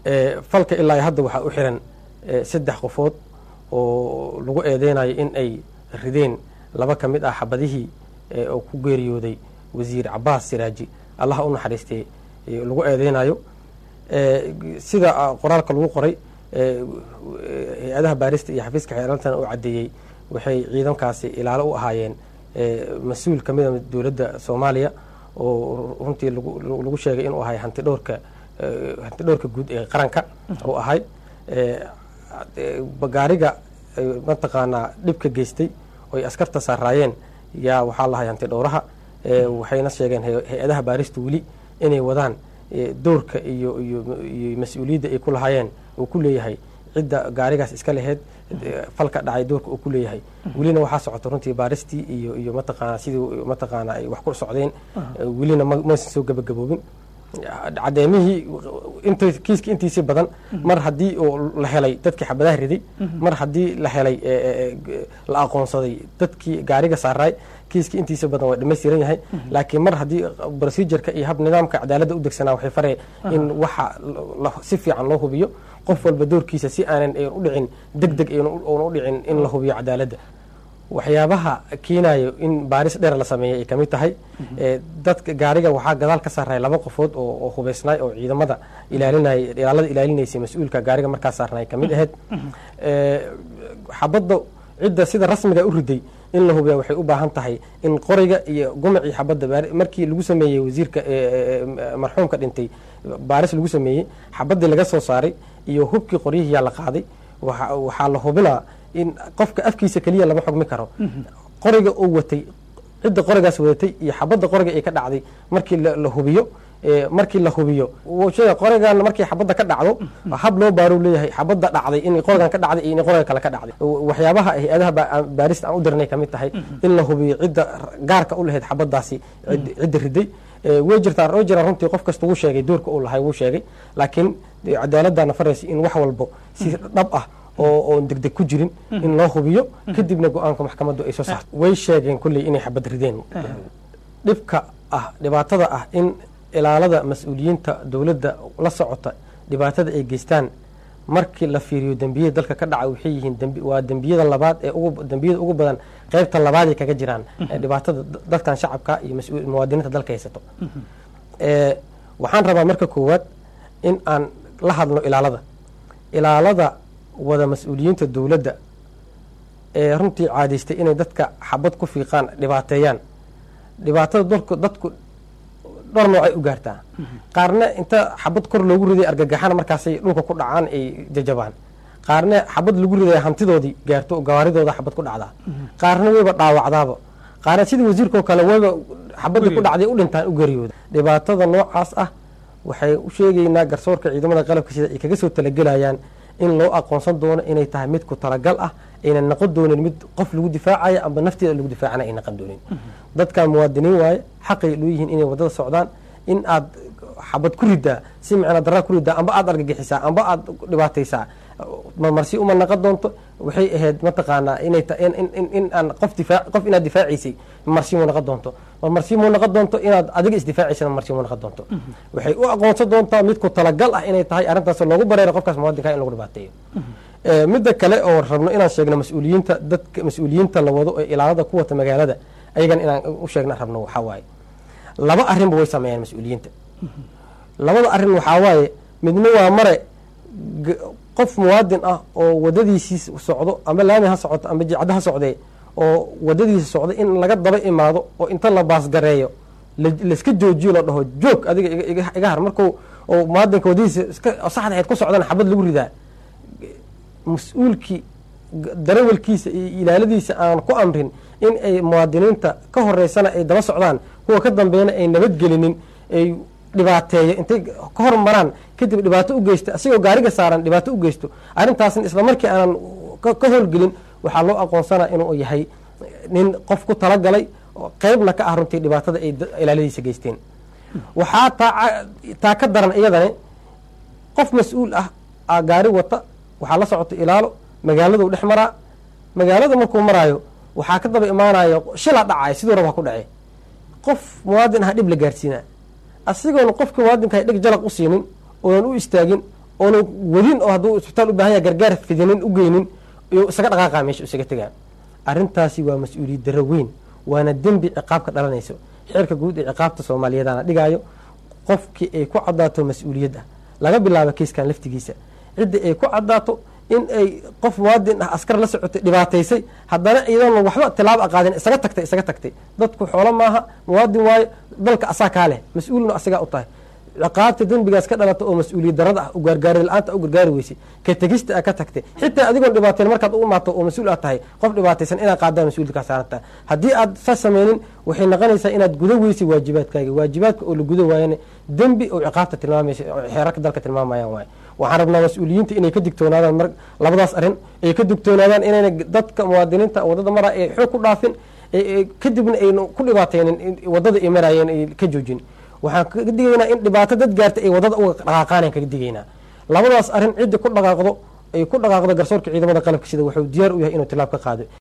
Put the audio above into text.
falka ilaa hadda waxaa u xiran saddex qofood oo lagu eedeynayo in ay rideen laba ka mid ah xabadihii oo ku geeriyooday wasiir cabaas siraaji allaha u naxariistee lagu eedeynayo sida qoraalka lagu qoray hay-adaha baarista iyo xafiiska xeerantana u caddeeyey waxay ciidankaasi ilaalo u ahaayeen mas-uul ka mida dowladda soomaaliya oo runtii lagu sheegay inuu ahay hanti dhowrka hanti dhowrka guud ee qaranka uu ahay gaariga mataqaanaa dhibka geystay oy askarta saaraayeen yaa waxaa lahay hanti dhowraha waxayna sheegeen hay-adaha baarista weli inay wadaan doorka iyo iyo mas-uuliyadda ay ku lahaayeen uu ku leeyahay cidda gaarigaas iska laheyd falka dhacay doorka uu ku leeyahay welina waxaa socota runtii baaristii iyo iyo mataqaana sidii mataqaana ay wax ku socdeen welina maysan soo gabagaboobin cadeemihii int kiiska intiisii badan mar haddii la helay dadkii xabadaha riday mar haddii la helay la aqoonsaday dadkii gaariga saaraay kiiska intiisa badan waa dhamaystiran yahay laakiin mar haddii procedureka iyo hab nidaamka cadaaladda u degsanaa waxay faree in waxa si fiican loo hubiyo qof walba doorkiisa si aanan u dhicin deg deg oona u dhicin in la hubiyo cadaaladda waxyaabaha keenayo in baaris dheer la sameeyay ay kamid tahay dadka gaariga waxaa gadaal ka saarnay laba qofood oo hubaysnaay oo ciidamada ilaalinay ilaalada ilaalinaysay mas-uulka gaariga markaa saarnay kamid ahayd xabadda cidda sida rasmiga u riday in la hubiya waxay u baahan tahay in qoriga iyo gumacii xabadda markii lagu sameeyey wasiirka marxuumka dhintay baaris lagu sameeyey xabaddii laga soo saaray iyo hubkii qoryihiyaa la qaaday waxaa la hubinaa in qofka afkiisa keliya lama xugmi karo qoriga uu watay cidda qorigaas wadatay iyo xabadda qoriga ay ka dhacday markii la hubiyo markii la hubiyo qorigan markii xabadda ka dhacdo hab loo baaro leeyahay xabadda dhacday in qorigan ka dhacday iyo in qoriga kale ka dhacday waxyaabaha hay-adaha baarista aan u dirnay kamid tahay in la hubiyo cidda gaarka u lahayd xabaddaasi cidda riday way jirtaan oo jiraan runtii qof kasta wuu sheegay doorka uu lahay wuu sheegay laakiin cadaaladana faraysa in wax walbo si dhab ah oo oon degdeg ku jirin in loo hubiyo kadibna go-aanka maxkamaddu ay soo saarto way sheegeen kulley inay xabad rideen dhibka ah dhibaatada ah in ilaalada mas-uuliyiinta dowladda la socota dhibaatada ay geystaan markii la fiiriyo dembiyada dalka ka dhaca waxay yihiin waa dembiyada labaad ee dembiyada ugu badan qeybta labaaday kaga jiraan dhibaatada dadkan shacabka iyo muwaadiniinta dalka haysato waxaan rabaa marka koowaad in aan la hadlo ilaalada ilaalada wada mas-uuliyiinta dowladda ee runtii caadaystay inay dadka xabad ku fiiqaan dhibaateeyaan dhibaatada dalku dadku dhowr noocay u gaartaa qaarna inta xabad kor loogu riday argagaxana markaasay dhulka ku dhacaan ay jajabaan qaarna xabad lagu ridaya hantidoodii gaarto oo gawaaridooda xabad ku dhacdaa qaarna wayba dhaawacdaaba qaarna sidii wasiirkao kale wayba xabadii ku dhacday u dhintaan u geeriyooda dhibaatada noocaas ah waxay u sheegaynaa garsoorka ciidamada qalabka sida ay kaga soo talagelayaan in loo aqoonsan doono inay tahay mid ku talagal ah aynan noqon doonin mid qof lagu difaacaya amba nafteeda lagu difaacana ay noqon doonin dadkan muwaadiniin waaye xaqay loo yihiin inay wadada socdaan in aad xabad ku ridaa si micna daraa ku ridaa amba aad argagixisaa amba aad dhibaataysaa marmarsi uma naqon doonto waxay ahayd mataqaanaa inay in aan qof difaac qof inaad difaacaysay marsi muu naqon doonto marmarsi muu naqon doonto inaad adiga isdifaacaysana marsi muu naqon doonto waxay u aqoonsan doontaa mid ku talagal ah inay tahay arrintaas loogu bareero qofkaas muwaadinka in lagu dhibaateeyo midda kale oo rabno inaan sheegno mas-uuliyiinta dadka mas-uuliyiinta la wado ee ilaalada ku wata magaalada ayagan inaan u sheegna rabno waxaa waaye laba arrinba way sameeyaan mas-uuliyiinta labada arrin waxaa waaye midna waa mare qof muwaadin ah oo wadadiisii socdo ama laami ha socoto ama jicado ha socdee oo wadadiisa socdo in laga daba imaado oo inta la baasgareeyo laiska joojiyo la dhaho joog adiga iga har marku muwaadinka wadadiisa saxda ahayd ku socdana xabad lagu ridaa mas-uulkii darawalkiisa iyo ilaaladiisa aan ku amrin in ay muwaadiniinta ka horeysana ay daba socdaan kuwa ka dambeeyana ay nabadgelinin ay dhibaateeyo intay ka hormaraan kadib dhibaato u geysta asigoo gaariga saaran dhibaato u geysto arrintaasna isla markii aanan ka howlgelin waxaa loo aqoonsanaa inuu yahay nin qof ku talagalay qeybna ka ah runtii dhibaatada ay ilaaladiisa geysteen waxaa taa ka daran iyadane qof mas-uul ah gaari wata waxaa la socota ilaalo magaaladuu dhex maraa magaalada markuu maraayo waxaa ka daba imaanayo shila dhacay siduu rab ha ku dhace qof muwaadin ah dhib la gaarsiinaa asigoona qofkii muwaadinka dheg jalaq u siinin oonan u istaagin oona wadin oo hadduu isbitaal u baahan yahay gargaar fidinin u geynin iyo isaga dhaqaaqa meesha isaga tegaa arrintaasi waa mas-uuliyad darro weyn waana dembi ciqaab ka dhalanayso xeerka guud ee ciqaabta soomaaliyeedana dhigaayo qofkii ay ku cadaato mas-uuliyad ah laga bilaabo kiiskan laftigiisa ciddii ay ku cadaato in ay qof muwaadin ah askar la socotay dhibaataysay haddana iyadoona waxba tilaabo aqaadin isaga tagtay isaga tagtay dadku xoolo maaha muwaadin waayo dalka asaa kaa leh mas-uulna asigaa u tahay ciqaabta dembigaas ka dhalata oo mas-uuliyad darada ah u gargaari la-aanta u gargaari weysay ka tegista a ka tagtay xitaa adigoon dhibaateyn markaad u imaato oo mas-uul aad tahay qof dhibaataysan inaad qaadaan mas-uuliyad kaa saaran tahay haddii aad saas sameynin waxay noqonaysaa inaad gudo weysay waajibaadkaaga waajibaadka oo la gudo waayana dembi oo ciqaabta tilmaamaysa oo xeerarka dalka tilmaamayaan waaye waxaan rabnaa mas-uuliyiinta inay ka digtoonaadaan mar labadaas arrin ay ka digtoonaadaan inayna dadka muwaadiniinta waddada maraa ay xoog ku dhaafin kadibna ayna ku dhibaateynin waddada ay maraayeen ay ka joojin waxaan kaga digaynaa in dhibaato dad gaarta ay waddada uga dhaqaaqaan kaga digaynaa labadaas arrin cidda ku dhaqaaqdo ay ku dhaqaaqdo garsoorka ciidamada qalabka sida wuxuu diyaar u yahay inuu tilaab ka qaado